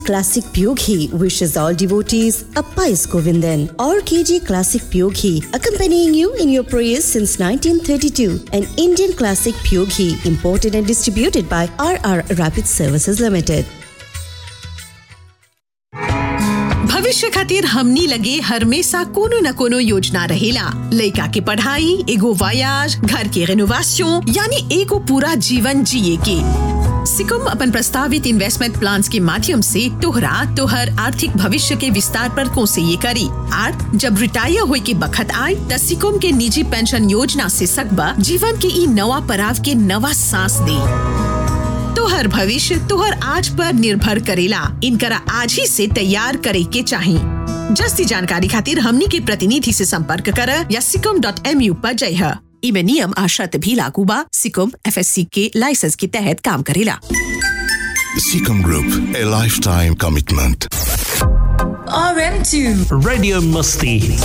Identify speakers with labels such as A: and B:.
A: Classic Pure Ghee wishes all devotees a pious Govindan. RKG Classic Pure Ghee, accompanying you in your prayers since 1932. An Indian Classic Pure Ghee, imported and distributed by RR Rapid Services Limited.
B: भविष्य खातिर हमनी लगे हमेशा कोनो न कोनो योजना रहेला लइका के पढ़ाई एगो वायाज घर के रेनोवेशन यानी एगो पूरा जीवन जिए के सिकुम अपन प्रस्तावित इन्वेस्टमेंट प्लान के माध्यम से तोहरा तोहर आर्थिक भविष्य के विस्तार पर कोसे ये करी आर जब रिटायर होए के बखत आए त सिकुम के निजी पेंशन योजना से सकबा जीवन के ई नवा पड़ाव के नवा सांस दे तोहर भविष्य तोहर आज पर निर्भर करेला इनकरा आज ही से तैयार करे के चाही जस्ती जानकारी खातिर हमनी के प्रतिनिधि से संपर्क कर या सिकम डॉट एम यू पर जय इमे नियम आ शर्त भी लागू बा सिकम एफ के लाइसेंस के तहत काम करेला
C: Seacom Group, a lifetime commitment.
D: RM2
E: Radio Musti.